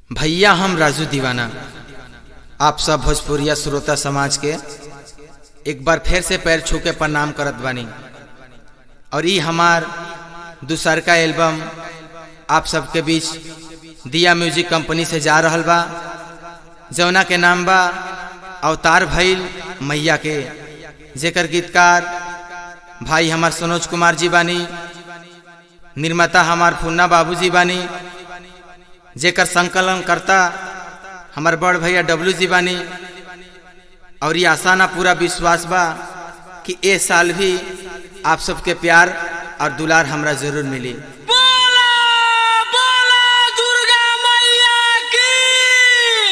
भैया हम राजू दीवाना आप सब भोजपुरिया श्रोता समाज के एक बार फिर से पैर छू के प्रणाम करत बानी और ये हमार दूसर का एल्बम आप सबके बीच दिया म्यूजिक कंपनी से जा रहल बा जौना के नाम बा अवतार भइल मैया के जेकर गीतकार भाई हमार मनोज कुमार जी बानी निर्माता हमार फुन्ना बाबूजी बानी जेकर संकलन करता हमार बड़ भैया डब्लू जी बानी और ये आसाना पूरा विश्वास बा कि ए साल भी आप सबके प्यार और दुलार हमरा जरूर मिली बोला बोला दुर्गा मैया की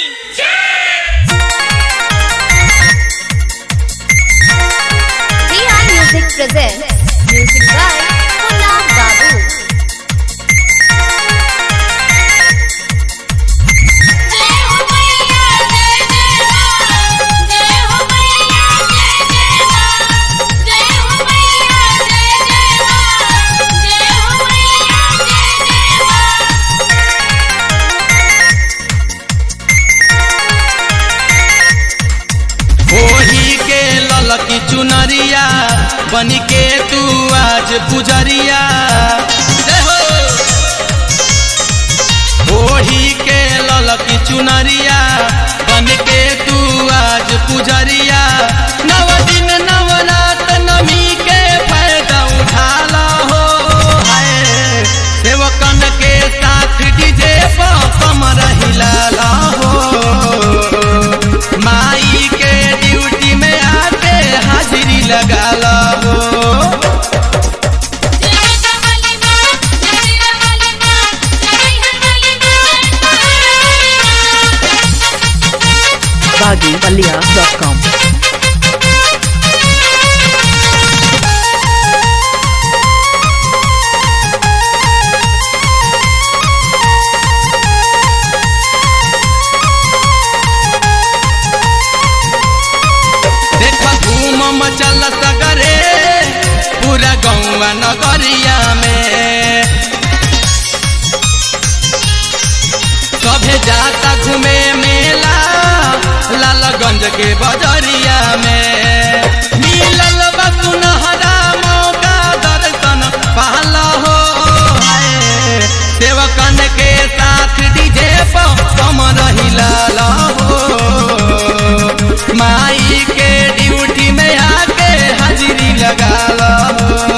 Rihan Music presents music by Punna Babu. जय हो मैया जय जय मां जय हो मैया जय जय मां जय हो मैया जय जय मां जय हो मैया जय जय ओही के ललकी चुनरिया बन के तू आज पुजरिया जय हो। ओही के ललकी चुनरिया बन के तू आज पुजरिया नव दिन नवरात नमी के फायदा उठाला हो हाय सेवकन के साथ डीजे पर कमर हिलाला हो माई के ड्यूटी में आके हाजिरी लगा लो जय कमली मां जय कमली मां जय कमली मां baggypalia.com देख धूम मचल सगरे पूरा गौवा नगरिया में सभे जाता घूमे मेला लालगंज के बजरिया में मिलल बा सुनहरा मौका दर्शन पाला हो हाय। सेवकन के साथ डीजे पर कमर हिलाला हो माई के ड्यूटी में आके हाजिरी लगा लो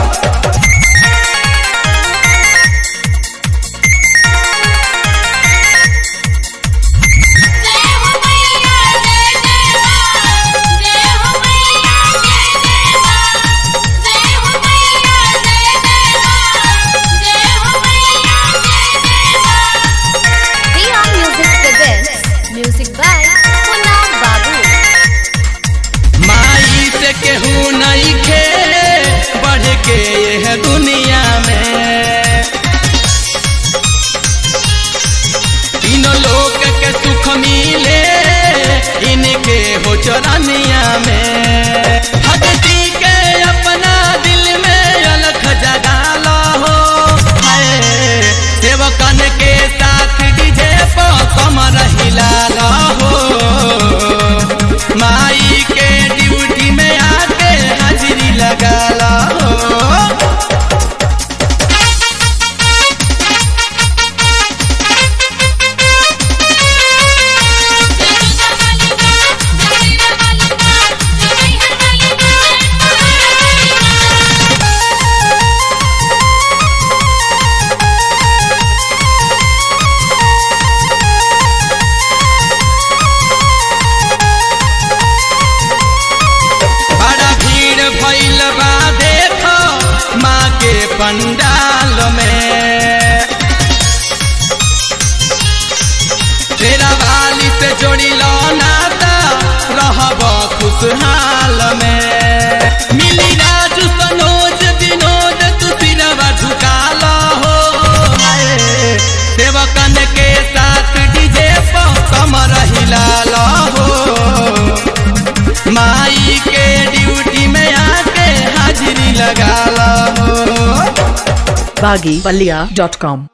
जय हो मैया जय जय मां जय हो मैया जय जय मां जय हो मैया जय जय मां जय हो मैया जय जय मां Rihan Music presents music by Punna Babu. माई से केहू नहीं खे बढ़ के यह दुनिया में तीनों लोग के सुख मिले इनके हो चरनिया में भक्ति के अपना दिल में अलख जगा लो हो हाय सेवकन के साथ डीजे पर कमर हिला लो हो माई के ड्यूटी में आके हाजिरी लगा लो हो बड़ा भीड़ भइल बा देखो माँ के पंडाल में तेरा वाली से जोड़ी लो नाता रहब खुशहाल में मिली राजू सनोज विनोद तू सिरवा झुका लो हो हाय। सेवकन के साथ डीजे पर कमर हिला लो हो माई के ड्यूटी में आके हाजिरी लगा लो baggypalia.com